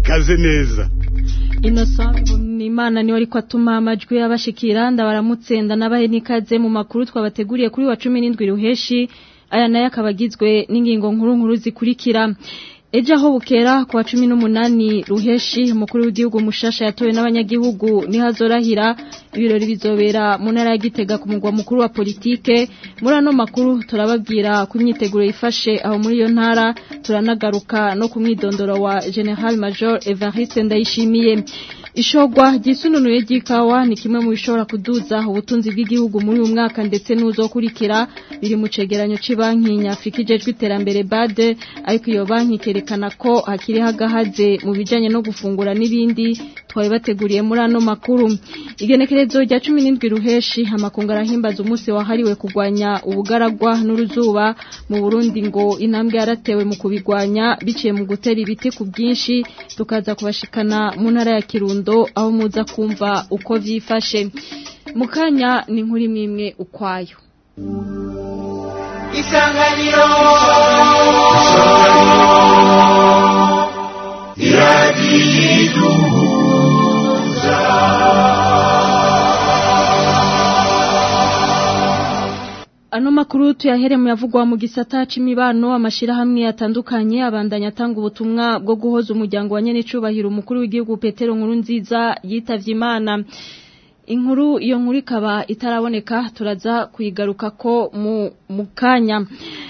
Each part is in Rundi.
kaze neza Innocent Imana niwe ariko atuma amajwi y'abashikira ndabaramutse nabahe nikaze mu makuru twabateguriye kuri wa 17 ruheshi aya nayo akabagizwe n'ingingo nkuru nkuru zikurikira Ejo aho bukera kwa cumi n'umunani ruheshi umukuru w'igihugu mushasha yatowe n'abanyagihugu nihazorahira ibirori bizobera mu ntara ya Gitega ku mugwa mukuru wa politike muri ano makuru turababwira ku myiteguro yifashe aho muri iyo ntara turanagaruka no ku mwidondoro wa General Major Evariste Ndayishimiye Ishogwa ryisununuye ry'ikawa ni kimwe mu bishobora kuduza ubutunzi bw'igihugu muri uyu mwaka ndetse n'uzokurikira biri mu cegeranyo c'banki nyafrika ijejwe iterambere BAD ariko iyo banki kerekana ko hakiri hagahaze mu bijanye no gufungura n'ibindi twaye bateguriye muri ano makuru igenekerezo rya 17 ruheshi amakungu arahimbaza umunsi wahariwe kugwanya ubugaragwa n'uruzuba mu Burundi ngo intambwe yaratewe mu kubigwanya biciye mu gutera ibiti ku bwinshi tukaza kubashikana mu ntara ya Kirundo aho muza kumva uko vyifashe mukanya ni nkuri mimwe ukwayo isanganiro iradiyiduhuza Ano makuru tuyahere mu yavugwa mu gisata c'imibano amashirahamwe atandukanye abandanya atanga ubutumwa bwo guhoza umuryango wa nyene cubahiro umukuru w'igihugu Petero Nkuru nziza yitavye Imana inkuru iyo nkuru ikaba itaraboneka turaza kuyigaruka ko mu mukanya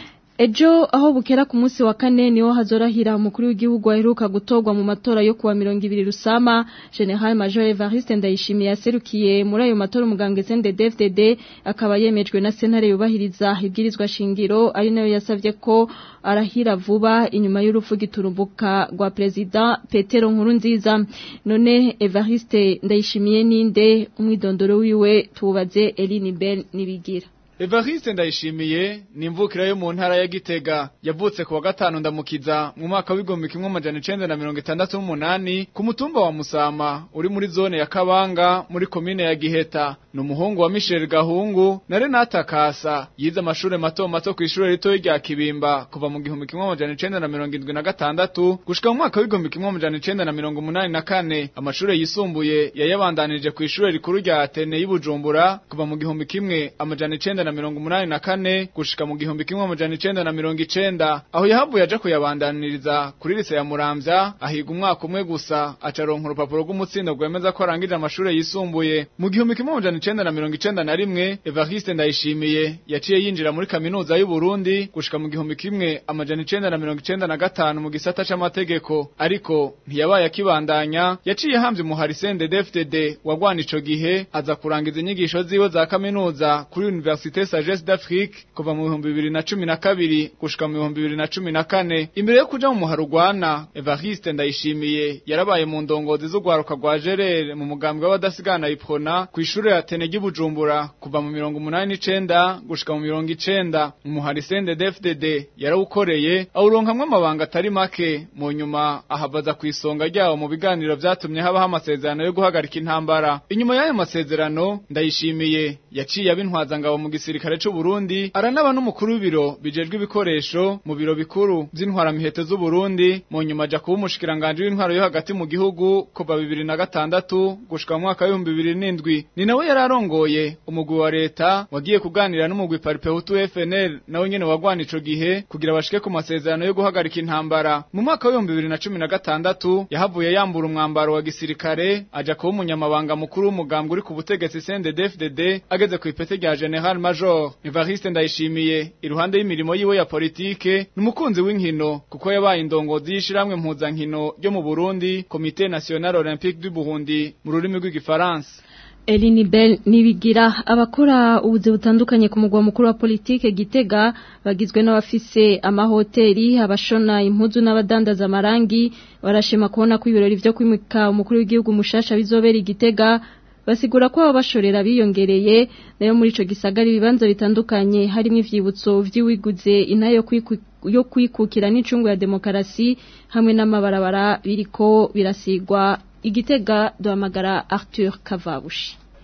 Ejo aho bukera ku munsi wa kane niho hazorahira umukuru w'igihugu aheruka gutorwa mu matora yo kuwa 200 rusama General Major Evariste Ndayishimiye yaserukiye muri ayo matora umugambwe CNDD-FDD akaba yemejwe na sentare yubahiriza ibwirizwa shingiro ari nayo yasavye ko arahira vuba inyuma y'urupfu giturumbuka rwa president Petero Nkurunziza none Evariste Ndayishimiye ninde umwidondoro wiwe tubaze Eline Bell nibigira Evariste ndayishimiye ni imvukira yo mu ntara ya Gitega yavutse ku wa gatanu ndamukiza mu mwaka w'igihumbi kimwe amajana icenda na mirongo itandatu n'umunani ku mutumba wa Musama uri muri zone ya Kabanga muri komine ya Giheta ni umuhungu wa Michel Gahungu na Renata Kasa yize amashure mato mato ku ishure rito rya Kibimba kuva mu gihumbi kimwe amajana icenda na mirongo indwi na gatandatu gushika mu mwaka w'igihumbi kimwe amajana icenda na mirongo umunani na kane amashure yisumbuye yayabandanije ku ishure rikuru rya Atene y'Ibujumbura kuva mu gihumbi kimwe amajana icenda na mirongo umunani na kane gushika mu gihumbi kimwe amajana icenda na mirongo icenda aho yahavuye aja kuyabandaniriza kuri lise ya Muramvya ahiga umwaka umwe gusa acaronka urupapuro rw'umutsindo rwemeza ko arangije amashure yisumbuye mu gihumbi kimwe amajana icenda na mirongo icenda na rimwe Evariste Ndayishimiye yaciye yinjira muri kaminuza y'u Burundi gushika mu gihumbi kimwe amajana icenda na mirongo icenda na gatanu mu gisata c'amategeko ariko ntiyabaye akibandanya yaciye hamvye umuhari CNDD-FDD wagwana ico gihe aza kurangiza inyigisho ziwe za kaminuza kuri Université Sagesse d'Afrique kuva mu bihumbi bibiri na cumi na kabiri gushika mu bihumbi bibiri na cumi na kane imbere yo kuja mu muharugwana Evariste Ndayishimiye yarabaye mu ndongozi z'ugwaruka rwa Gerere mu mugambwe w'abadasigana iprona ku ishure ya Tene ry'Ibujumbura kuva mu mirongo umunani n'icenda gushika mu mirongo icenda umuhari CNDD-FDD yarawukoreye awuronkamwo amabanga atari make mu nyuma ahavaza ku isonga ryawo mu biganiro vyatumye habaho amasezerano yo guhagarika intambara inyuma y'ayo masezerano Ndayishimiye yaciye abintwaza ngabo mu gisirikare c'u Burundi aranaba n'umukuru w'ibiro bijejwe ibikoresho mu biro bikuru vy'intwaramiheto z'u Burundi mu nyuma aja kuba umushikiranganje w'intwaro yo hagati mu gihugu kuva bibiri na gatandatu gushika mu mwaka w'ibihumbi bibiri n'indwi ni nawe yari arongoye umugwi wa leta wagiye kuganira n'umugwi Paripehutu FNL nawe nyene wagwana ico gihe kugira bashike ku masezerano yo guhagarika intambara mu mwaka w'ibihumbi bibiri na cumi na gatandatu yahavuye yambura umwambaro wa gisirikare aja kuba umunyamabanga mukuru w'umugambwe uri ku butegetsi CNDD-FDD ageze ku ipete rya General Major Evariste Ndayishimiye iruhande y'imirimo yiwe ya politike numukunzi w'inkino kuko yabaye indongozi y'ishiramwe mpuzankino ryo mu Burundi Comité National Olympique du Burundi mu rurimi rw'igifaransa Eline Bell nibigira abakora ubuzi butandukanye ku mugwa mukuru wa politike Gitega bagizwe n'abafise amahoteli abashona impuzu n'abadandaza amarangi barashima kubona ko ibirori vyo kwimika umukuru w'igihugu mushasha bizobera Gitega basigura ko abashorera biyongereye nayo muri ico gisagara ibibanza bitandukanye harimo ivyibutso vy'iwiguze intayo yo kwikukira n'icungu ya demokarasi hamwe n'amabarabara biriko birasigwa igitega duhamagara Arthur Kavabushi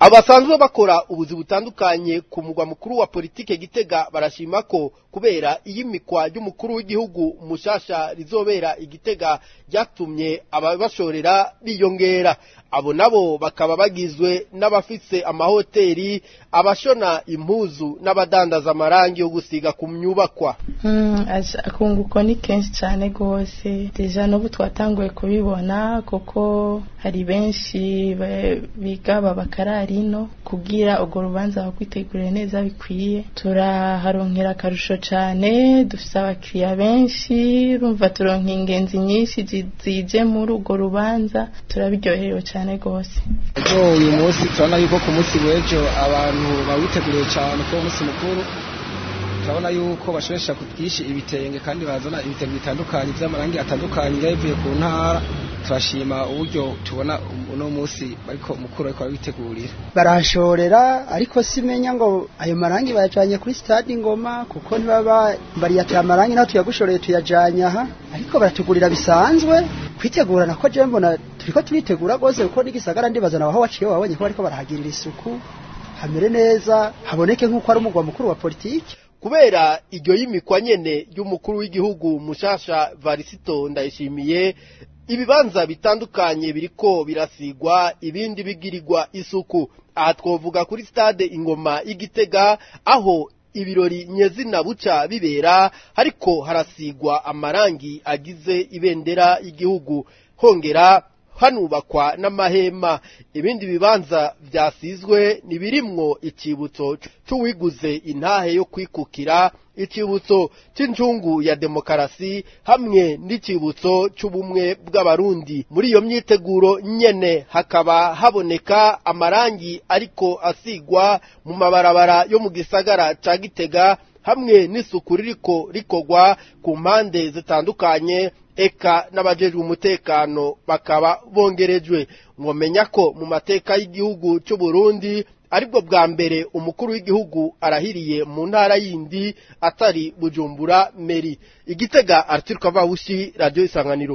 abasanzwe bakora ubuzi butandukanye ku mugwa mukuru wa politike gitega barashima ko kubera iyimikwa ry'umukuru w'igihugu mushasha rizobera igitega ryatumye ababashorera biyongera abo nabo bakaba bagizwe n'abafise amahoteli abashona impuzu n'abadandaza amarangi yo gusiga ku myubakwa akunguko ni kenshi cyane rwose deja n'ubu twatanguye kubibona kuko hari benshi biga babakarari ino kugira urwo rubanza bakwitegurire neza bikwiye turaharonkera akarusho cyane dufite abakiriya benshi rumva turonka ingenzi nyinshi zije muri urwo rubanza turabiryoherewe cyane rwose uyu munsi turabona yuko ku munsi w'ejo abantu bawiteguriye cyane ko umunsi mukuru turabona yuko bashoresha ku bwinshi ibitenge kandi bazana ibitenge bitandukanye by'amarangi atandukanye bivuye ku ntara turashima uburyo tubona uno munsi ariko mukuru ariko arabitegurira barashorera ariko simenya ngo ayo marangi bayajanye kuri stade ingoma kuko ntibaba bariyatira amarangi naho tuyagushoreye tuyajanye aha ariko baratugurira bisanzwe kwitegurana ko je mbona turiko turitegura rwose kuko n'igisagara ndibazana aho waciye wabonye ko bariko barahagirira isuku hamere neza haboneke nk'uko ari umugwa mukuru wa politiki kubera iryo yimikwa nyene y'umukuru w'igihugu mushasha varisito ndayishimiye ibibanza bitandukanye biriko birasigwa ibindi bigirirwa isuku aha twovuga kuri stade ingoma y'igitega aho ibirori nyezina buca bibera ariko harasigwa amarangi agize ibendera y'igihugu hongera hanubakwa n'amahema ibindi bibanza byasizwe nibirimwo ikibutso c'uwiguze intahe yo kwikukira ikibutso c'injungu ya demokarasi hamwe n'ikibutso c'ubumwe bw'abarundi muri iyo myiteguro nyene hakaba haboneka amarangi ariko asigwa mu mabarabara yo mu gisagara ca gitega hamwe n'isuku ririko rikorwa ku mpande zitandukanye eka n'abajejwe umutekano bakaba bongerejwe mwomenya ko mu mateka y'igihugu cy'u Burundi aribwo bwa mbere umukuru w'igihugu arahiriye mu ntara yindi atari bujumbura meri igitega Arthur Kavabushi radio isanganiro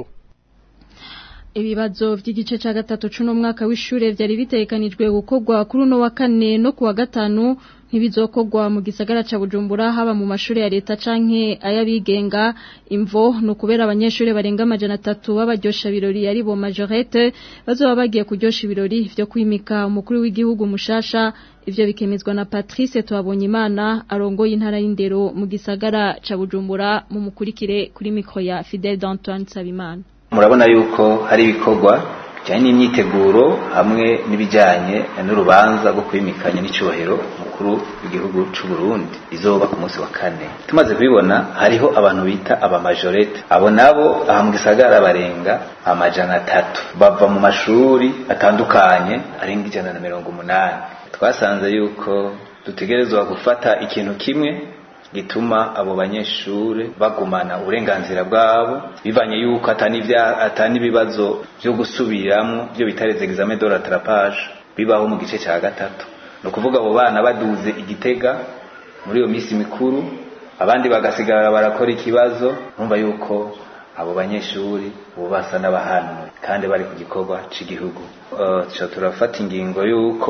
ibibazo by'igice cya gatatu c'uno mwaka w'ishure vyari bitegekanijwe gukorwa kuri uno wa kane no kuwa gatanu ntibizokogwa mu gisagara ca Bujumbura haba mu mashuri ya leta canke ayabigenga imvo no kubera abanyeshuri barenga amajana atatu babaryosha birori ari bo majorette bazoba bagiye kuryosha ibirori vyo kwimika umukuru w'igihugu mushasha ivyo bikemezwa na Patrice Twabonyimana arongoye intara y'indero mu gisagara ca Bujumbura mu mukurikire kuri mikro ya Fidel d'Antoine Sabimana murabona yuko hari ibikorwa bijyanye n'imyiteguro hamwe n'ibijyanye n'urubanza rwo kwimikanya n'icyubahiro mukuru w'igihugu cy'u Burundi izoba ku munsi wa kane tumaze kubibona hariho abantu bita abamajorete abo nabo aha mu gisagara barenga amajana atatu bava mu mashuri atandukanye arenga ijana na mirongo umunani twasanze yuko dutegerezwa gufata ikintu kimwe gituma abo banyeshure bagumana uburenganzira bwabo bivanye yuko atani ibibazo byo gusubiramwo byo bitareze examen de rattrapage bibaho mu gice cya gatatu no kuvuga abo bana baduze igitega muri iyo misi mikuru abandi bagasigara barakora ikibazo numva yuko abo banyeshuri ubu basa n'abahanwe kandi bari ku gikorwa cy'igihugu uh, turafata ingingo yuko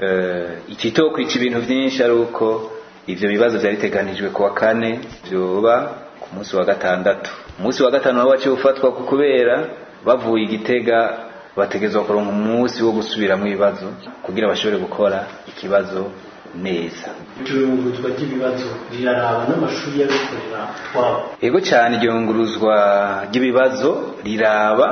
uh, ikitokwica ibintu byinshi ari uko ivyo bibazo vyari biteganijwe kuwa kane vyoba ku munsi wa gatandatu umunsi wa gatanu nawo waciye ufatwa kubera bavuye igitega bategezwa kuronka umunsi wo gusubiramwo ibibazo kugira bashobore gukora ikibazo neza icurunguruzwa ry'ibibazo riraraba n'amashuri y'abikorera twabo yego cyane iryunguruzwa ry'ibibazo riraba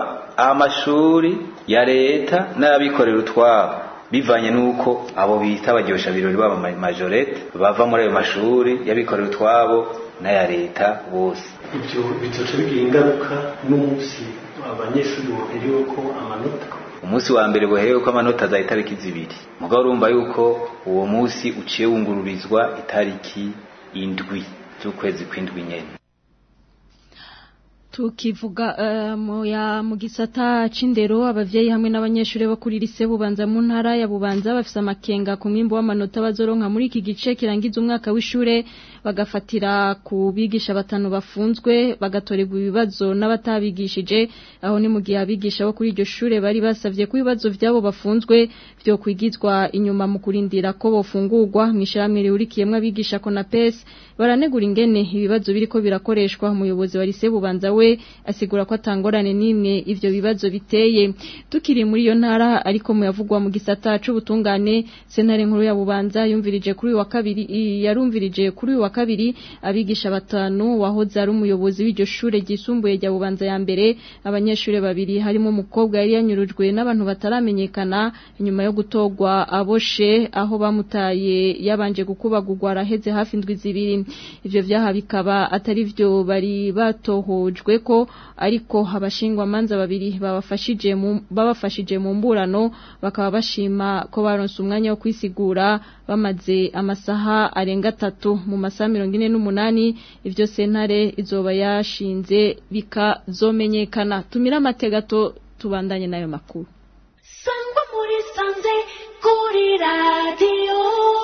amashuri ya leta n'abikorera utwabo bivanye nuko abo bita abaryosha birori baba majorete bava muri ayo mashuri y'abikorera utwabo n'aya leta bose ibyo bizoca bigira ingaruka n'umunsi abanyeshuri boherewe ko amanota umunsi wa mbere boherewe ko amanota za itariki zibiri mugabo urumva yuko uwo munsi uciye wungururizwa itariki indwi z'ukwezi kw'indwi nyene tukivuga uh, mu ya mu gisata c'indero abavyeyi hamwe n'abanyeshuri bo kuri lise bubanza mu ntara ya bubanza bafise amakenga ku mwimbo w'amanota bazoronka muri iki gice kirangiza umwaka w'ishure bagafatira ku bigisha batanu bafunzwe bagatorerwa ibibazo n'abatabigishije aho ni mu gihe abigisha bo kuri iryo shure bari basavye ko ibibazo vyabo bafunzwe vyo kwigizwa inyuma mu kurindira ko bofungurwa mw'isharamwe rihurikiyemwo abigisha konapes baranegura ingene ibibazo biriko birakoreshwa umuyobozi wa lise bubanza we asigura ko atangorane n'imwe ivyo bibazo biteye tukiri muri iyo ntara ariko muyavugwa mu gisata c'ubutungane sentare nkuru ya bubanza yumvirije kuri uyu wa kabiri yarumvirije kuri uyu wa kabiri abigisha batanu wahoze ari umuyobozi w'iryo shure ryisumbuye rya bubanza ya mbere abanyeshure babiri harimo umukobwa yari yanyurujwe n'abantu bataramenyekana inyuma yo gutogwa aboshe aho bamutaye yabanje gukubagurwa araheze hafi indwi zibiri ivyo vyaha bikaba atari vyo bari batohojwe ko ariko abashingwa manza babiri babafashije mu babafashije mu mburano bakaba bashima ko baronse umwanya wo kwisigura bamaze amasaha arenga atatu mu masaha mirongo ine n'umunani ivyo sentare izoba yashinze bikazomenyekana tumira amategato tubandanye n'ayo makuru sangwa muri sanze kuri radiyo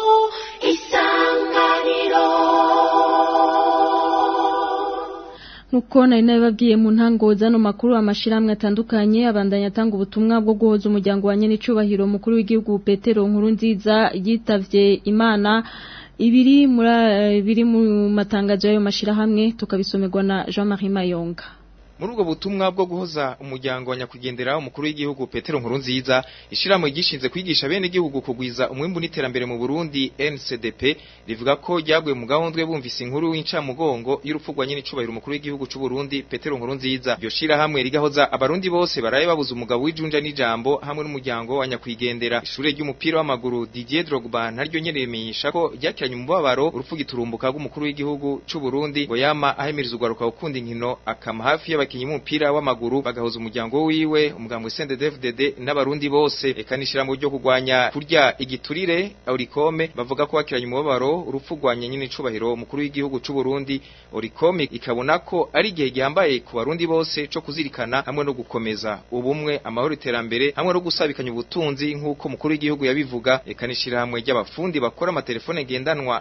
isanganiro Nuko nari nabibabwiye mu ntango zano makuru amashiramwe atandukanye abandanya atanga ubutumwa bwo guhoza umuryango wa nyenicubahiro mukuru w'igihugu Petero nkuru nziza yitavye Imana ibiri muri biri mu matangazo y'ayo mashirahamwe tukabisomerwa na Jean-Marie Mayonga muri ubwo butumwa bwo guhoza umuryango wa nyakwigendera umukuru w'igihugu Petero Nkurunziza ishiramo gishinze kwigisha bene igihugu kugwiza umwimbu n'iterambere mu Burundi NCDP rivuga ko ryaguye mu gahundwe bumvise inkuru y'incamugongo y'urupfugwa nyine icubahiro umukuru w'igihugu c'u Burundi Petero Nkurunziza byo shira hamwe rigahoza abarundi bose baraye babuze umugabo w'ijunja n'ijambo hamwe n'umuryango wa nyakwigendera ishure ry'umupira w'amaguru Didier Drogba naryo nyene rimenyesha ko ryakiranye umubabaro urupfu giturumbuka rw'umukuru w'igihugu c'u Burundi ngo yama ahemiriza ugaruka gukunda inkino akama hafi y'aba abakinyi b'umupira w'amaguru bagahoza umuryango wiwe umugambwe CNDD-FDD n'abarundi bose eka nishira mu ryo kugwanya kurya igiturire Orikome bavuga ko wakiranye umubabaro urupfu rwanya nyine icubahiro umukuru w'igihugu c'u Burundi Orikome ikabona ko ari igihe gihambaye ku barundi bose co kuzirikana hamwe no gukomeza ubumwe amahoro iterambere hamwe no gusabikanya ubutunzi nk'uko umukuru w'igihugu yabivuga eka nishira hamwe ry'abafundi bakora amatelefone ngendanwa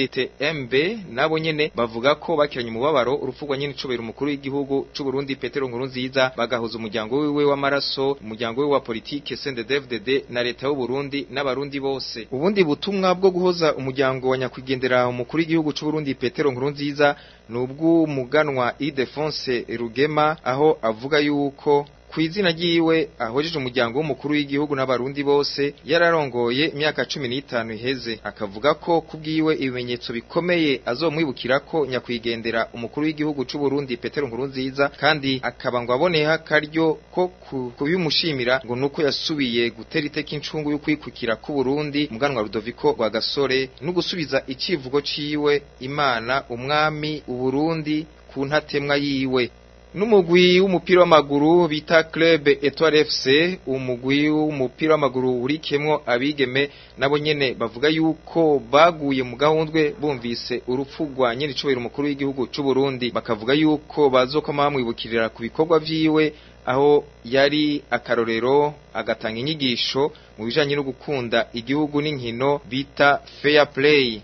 ADTMB nabo nyene bavuga ko bakiranye umubabaro urupfu rwa nyine icubahiro umukuru w'igihugu c'u Burundi Petero Nkurunziza bagahuza umuryango wiwe w'amaraso umuryango wiwe wa politike CNDD-FDD na leta y'u Burundi n'abarundi bose ubundi butumwa bwo guhoza umuryango wa nyakwigendera umukuru w'igihugu c'u Burundi Petero Nkurunziza nubw'umuganwa Idefonse Rugema aho avuga yuko ku izina ryiwe ahojeje umuryango w'umukuru w'igihugu n'abarundi bose yararongoye imyaka cumi n'itanu iheze akavuga ko kubwiwe ibimenyetso bikomeye azomwibukira ko nyakwigendera umukuru w'igihugu c'u Burundi Petero Nkurunziza kandi akaba ngo aboneha karyo ko kubimushimira ngo nuko yasubiye gutera iteka incungu y'ukwikukira ku Burundi muganwa Rudoviko rwa Gasore no gusubiza icivugo ciwe Imana umwami uburundi ku ntatemwa yiwe n'umugwi w'umupira w'amaguru bita Club Etoile FC umugwi w'umupira w'amaguru urikemwo abigeme nabo nyene bavuga yuko baguye mu gahundwe bumvise urupfu rwa nyene icubahiro umukuru w'igihugu c'u Burundi bakavuga yuko bazokoma bamwibukirira ku bikorwa vyiwe aho yari akarorero agatanga inyigisho mu bijanye no gukunda igihugu n'inkino bita fair play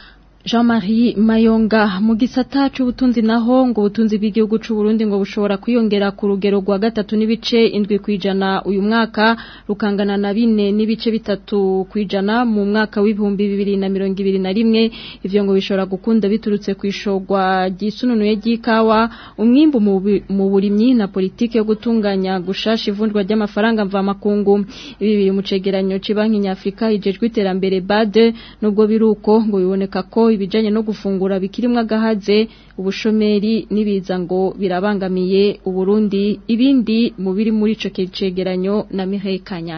Jean-Marie Mayonga mu gisata c'ubutunzi naho ngo ubutunzi bw'igihugu c'u Burundi ngo bushobora kwiyongera ku rugero rwa gatatu n'ibice indwi kwijana uyu mwaka rukangana na bine n'ibice bitatu kwijana mu mwaka w'ibihumbi bibiri na mirongo ibiri na rimwe ivyo ngo bishobora gukunda biturutse kwishogwa ryisununuye ry'ikawa umwimbu mu burimyi na politike yo gutunganya gushasha ivunjwa ry'amafaranga mva makungu ibi biri mu cegeranyo c'Ibanki Nyafrika ijejwe iterambere BAD nubwo biruko ngo biboneka ko ibijanye no gufungura bikirimwa gahaze ubushomeri nibiza ngo birabangamiye uburundi ibindi mu biri muri ico cegeranyo na Mireille Kanyange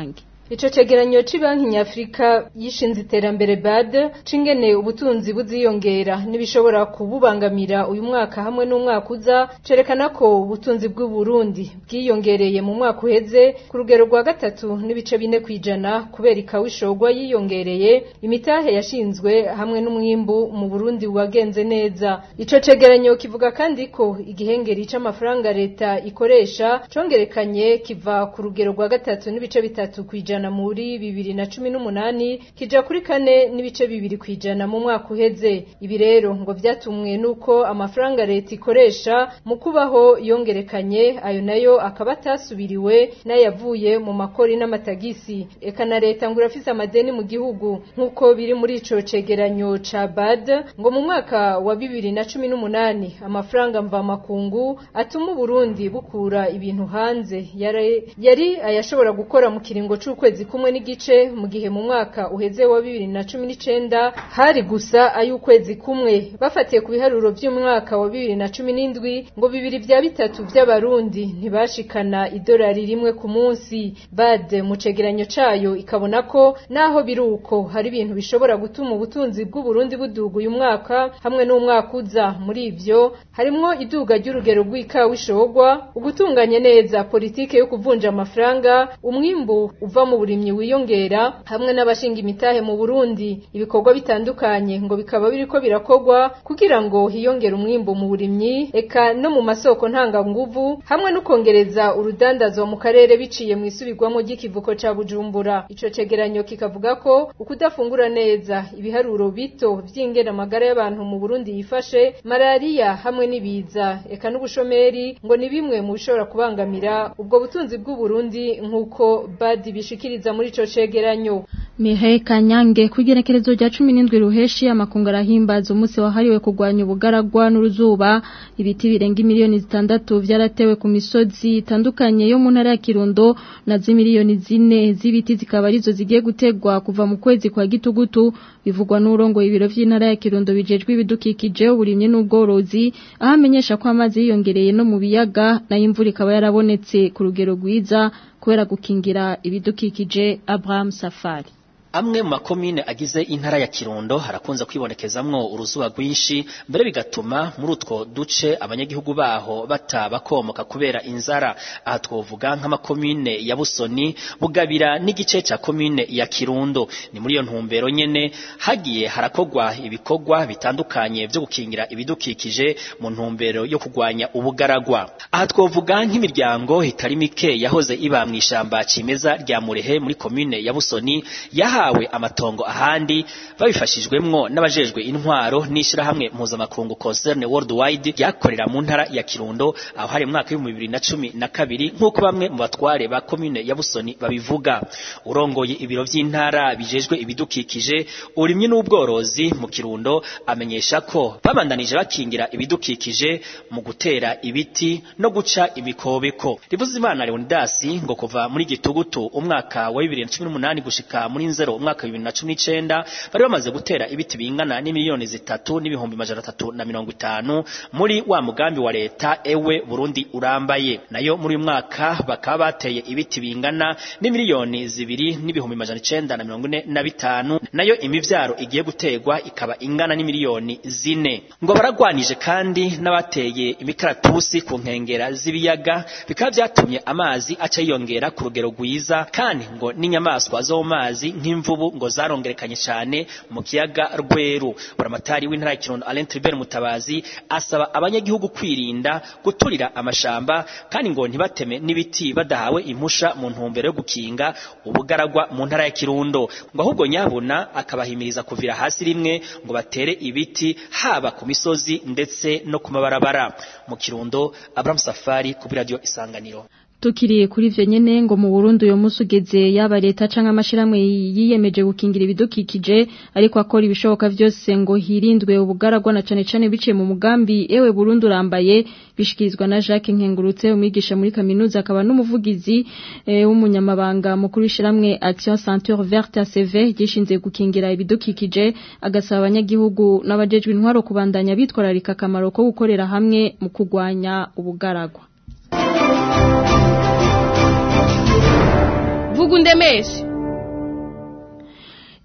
ico cegeranyo c'Ibanki Nyafrika yishinze iterambere BAD cingene ubutunzi buziyongera nibishobora kububangamira uyu mwaka hamwe n'umwaka uza cerekana ko ubutunzi bw'u Burundi bwiyongereye mu mwaka uheze ku rugero rwa gatatu n'ibice bine kwijana kubera ikawishogwa yiyongereye imitahe yashinzwe hamwe n'umwimbu mu Burundi wagenze neza ico cegeranyo kivuga kandi ko igihengeri c'amafaranga leta ikoresha congerekanye kiva ku rugero rwa gatatu n'ibice bitatu kwijana muri bibiri na cumi n'umunani kija kuri kane n'ibice bibiri kwijana mu mwaka uheze ibi rero ngo vyatumwe nuko amafaranga leta ikoresha mu kubaho yongerekanye ayo nayo akaba atasubiriwe n'ayavuye mu makori n'amatagisi eka na leta ngo irafise amadeni mu gihugu nk'uko biri muri ico cegeranyo ca BAD ngo mu mwaka wa bibiri na cumi n'umunani amafaranga mvamakungu atuma Burundi bukura ibintu hanze yari, yari ayashobora gukora mu kiringo c'ukwezi kumwe n'igice mu gihe mu mwaka uheze wa bibiri na cumi n'icenda hari gusa ay'ukwezi kumwe bafatiye ku biharuro vy'umwaka wa bibiri na cumi n'indwi ngo bibiri vya bitatu vy'abarundi ntibashikana idolari rimwe ku munsi bade mu cegeranyo cayo ikabona ko naho biri uko hari ibintu bishobora gutuma ubutunzi bw'uburundi buduga uyu mwaka hamwe n'umwaka uza muri ivyo harimwo iduga ry'urugero rw'ikawa ishogwa ugutunganya neza politike yo kuvunja amafaranga umwimbu uva mu burimyi wiyongera hamwe n'abashinga imitahe mu Burundi ibikorwa bitandukanye ngo bikaba biriko birakogwa kugira ngo hiyongere umwimbu mu burimyi eka no mu masoko ntanganguvu hamwe no kongereza urudandazwa mu karere biciye mu isubirwamo ry'ikivuko ca Bujumbura ico cegeranyo kikavuga ko ukudafungura neza ibiharuro bito vy'ingena amagara y'abantu mu Burundi yifashe malaria hamwe n'ibiza eka n'ubushomeri ngo ni bimwe mu bishobora kubangamira ubwo butunzi bw'u Burundi nk'uko badi bishikiriza muri ico cegeranyo Mireille Kanyange kugerekerezo rya 17 ruheshi amakungu arahimbaza umunsi wahariwe kurwanya ubugaragwa n'uruzuba ibiti birenga miliyoni zitandatu vyaratewe ku misozi itandukanye yo mu ntara ya Kirundo na zimiliyoni zine z'ibiti zikaba arizo zigiye gutegwa kuva mu kwezi kwa gitugutu bivugwa n'urongo ibiro vy'intara ya Kirundo bijejwe ibidukikije uburimye n'ubworozi aho amenyesha ko amazi yiyongereye no mu biyaga nayo imvura ikaba yarabonetse ku rugero rwiza kubera gukingira ibidukikije Abraham Safari amwe mu makomine agize intara ya Kirundo harakunze kwibonekezamwo uruzuba rwinshi mbere bigatuma muri utwo duce abanyagihugu baho batabakomoka kubera inzara aha twovuga nk'amakomine ya Busoni bugabira n'igice ca komine ya Kirundo ni muri iyo ntumbero nyene hagiye harakogwa ibikorwa bitandukanye byo gukingira ibidukikije mu ntumbero yo kugwanya ubugaragwa aha twovuga nk'imiryango itari mike yahoze iba mu ishamba cimeza rya Murehe muri komine ya Busoni yaha bahawe amatongo ahandi babifashijwemwo n'abajejwe intwaro n'ishirahamwe mpuzamakungu concerne worldwide ryakorera mu ntara ya Kirundo aho hari mu mwaka w'ibihumbi bibiri na cumi na kabiri nk'uko bamwe mu batware ba komine ya Busoni babivuga urongoye ibiro vy'intara bijejwe ibidukikije urimye n'ubworozi mu Kirundo amenyesha ko babandanije bakingira ibidukikije mu gutera ibiti no guca imikobeko rivuze imana Leonidas ngo kuva muri gitugutu umwaka wa 2018 gushika muri nzero umwaka wa 2019 bari bamaze gutera ibiti bingana n'imiliyoni zitatu n'ibihumbi majana atatu na mirongo itanu muri wa mugambi wa leta ewe Burundi urambaye nayo muri uyu mwaka bakaba bateye ibiti bingana n'imiliyoni zibiri n'ibihumbi majana icenda na mirongo ine na bitanu nayo imivyaro igiye gutegwa ikaba ingana n'imiliyoni zine ngo baragwanije kandi n'abateye imikaratusi ku nkengera z'ibiyaga bikaba vyatumye amazi aca yiyongera ku rugero rwiza kandi ngo n'inyamaswa zo mu mazi nk'imvubu ngo zarongerekanye cyane mu kiyaga rweru buramatari w'intara ya Kirundo Alain Tribert Mutabazi asaba abanyagihugu kwirinda guturira amashamba kandi ngo ntibateme n'ibiti badahawe impusha mu ntumbero yo gukinga ubugaragwa mu ntara ya Kirundo ngo ahubwo nyabuna akabahimiriza kuvira hasi rimwe ngo batere ibiti haba ku misozi ndetse no ku mabarabara mu Kirundo Abraham Safari ku radio Isanganiro Tukiriye kuri vyo nyene ngo mu Burundi uyo musi ugeze yaba leta canke amashiramwe yiyemeje gukingira ibidukikije ariko akora ibishoboka vyose ngo hirindwe ubugaragwa na cane cane biciye mu mugambi ewe Burundi urambaye bishikirizwa na Jacques Nkengurutse umwigisha muri kaminuza akaba n'umuvugizi w'umunyamabanga mukuru w'ishiramwe Action Ceinture Verte ACV gishinze gukingira ibidukikije agasaba abanyagihugu n'abajejwe intwaro kubandanya bitwararika akamaro ko gukorera hamwe mu kugwanya ubugaragwa vuga undemeshe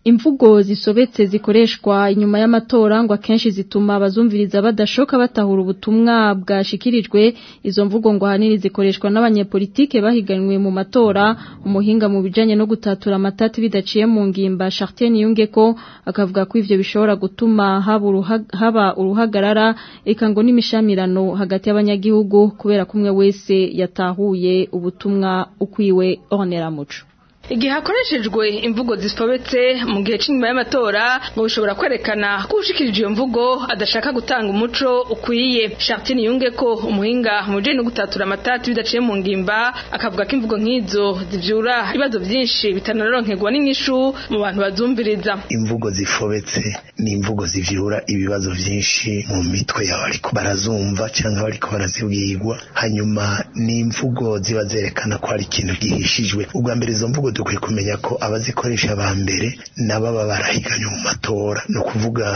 imvugo zisobetse zikoreshwa inyuma y'amatora ngo akenshi zituma abazumviriza badashoka batahura ubutumwa bwashikirijwe izo mvugo ngo ahanini zikoreshwa n'abanyepolitike bahiganwe mu matora umuhinga mu bijanye no gutatura amatati bidaciye mu ngimba Chartier Niyunge ko akavuga ko ivyo bishobora gutuma haba uruha- haba uruhagarara eka ngo n'imishamirano hagati y'abanyagihugu kubera kumwe wese yatahuye ubutumwa ukwiwe onera muco Igihe hakoreshejwe imvugo zisobetse mu gihe cy'inyuma y'amatora ngo bishobora kwerekana ko ushikirije iyo mvugo adashaka gutanga umuco ukwiye. Chartine yunge ko umuhinga mu bijanye no gutatura amatati bidaciye mu ngimba akavuga ko imvugo nk'izo zivyura ibibazo byinshi bitanaronkerwa n'inyishu mu bantu bazumviriza. imvugo zifobetse ni imvugo zivyura ibibazo vyinshi mu mitwe y'abariko barazumva canke abariko barazibwirwa hanyuma ni imvugo ziba zerekana ko hari ikintu gihishijwe ubwa mbere izo mvugo dukwiye kumenya ko abazikoresha ba mbere n'ababa barahiganye mu matora ni ukuvuga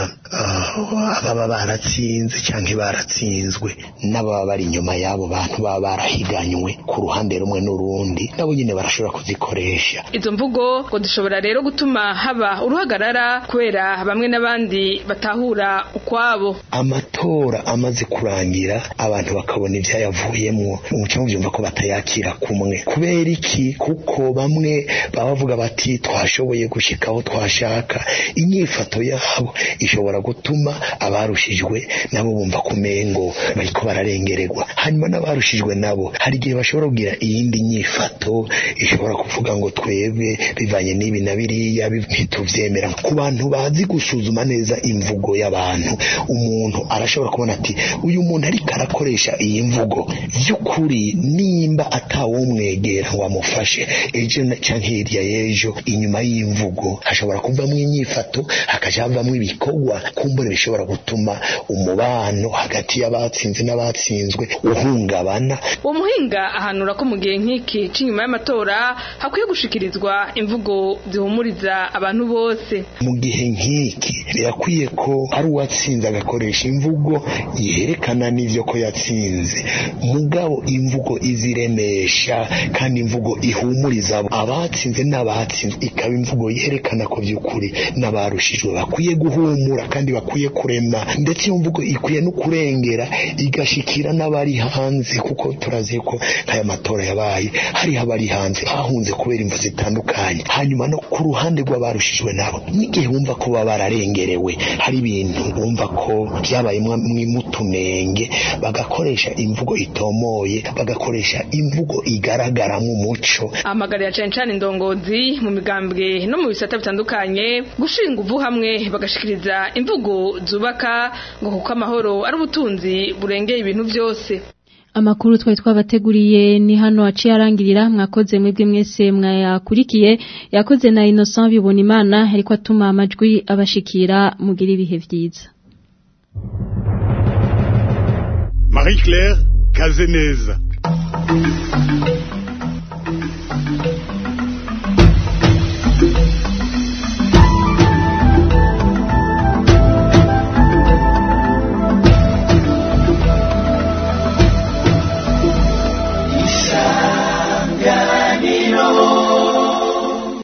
ah, ababa baratsinze canke baratsinzwe n'ababa bari inyuma y'abo bantu baba barahiganywe ku ruhande rumwe n'urundi nabo nyine barashobora kuzikoresha Izo mvugo ngo zishobora rero gutuma haba uruhagarara kubera bamwe n'abandi batahura ukwabo. amatora amaze kurangira abantu bakabona ibyayavuyemwo umuco mubyumva ko batayakira kumwe kubera iki kuko bamwe baba bavuga bati twashoboye gushika aho twashaka inyifato yabo ishobora gutuma abarushijwe nabo bumva kumengo bariko bararengererwa hanyuma n'abarushijwe nabo hari igihe bashobora kugira iyindi nyifato ishobora kuvuga ngo twebwe bivanye n'ibi na biriya bi- ntituvyemera ku bantu bazi gusuzuma neza imvugo y'abantu umuntu arashobora kubona ati uyu muntu ariko arakoresha iyi mvugo by'ukuri nimba atawumwegera ngo amufashe ejo na- canke hirya y'ejo inyuma y'imvugo hashobora kuvamwo inyifato hakaja havamwo ibikorwa kumbure bishobora gutuma umubano hagati y'abatsinze n'abatsinzwe uhungabana Uwo muhinga ahanura ko mu gihe nk'iki cy'inyuma y'amatora hakwiye gushikirizwa imvugo zihumuriza abantu bose. mu gihe nk'iki birakwiye ko ari uwatsinze agakoresha imvugo yerekana n'ivyo ko yatsinze mugabo imvugo iziremesha kandi imvugo ihumuriza abo abatsinze n'abatsinzwe ikaba imvugo yerekana ko by'ukuri n'abarushijwe bakwiye guhumura kandi bakwiye kurema ndetse iyo mvugo ikwiye no kurengera igashikira n'abari hanze kuko turazi ko nk'aya matora yabaye hariho abari hanze bahunze kubera imvu zitandukanye hanyuma no ku ruhande rw'abarushijwe nabo n'igihe bumva ko baba bararengerewe hari ibintu bumva ko byabaye mutunenge bagakoresha imvugo itomoye bagakoresha imvugo igaragaramo umuco amagarira cyane cyane indongozi mu migambwe no mu bisata bitandukanye gushinga uvu hamwe bagashikiriza imvugo zubaka ngo kuko amahoro ari ubutunzi burengeye ibintu byose Amakuru twari twabateguriye ni hano aciye arangirira mwakoze mwebwe mwese mwayakurikiye yakoze na Innocent bibona imana ariko atuma amajwi abashikira mugira ibihe byiza Marie Claire Kazeneza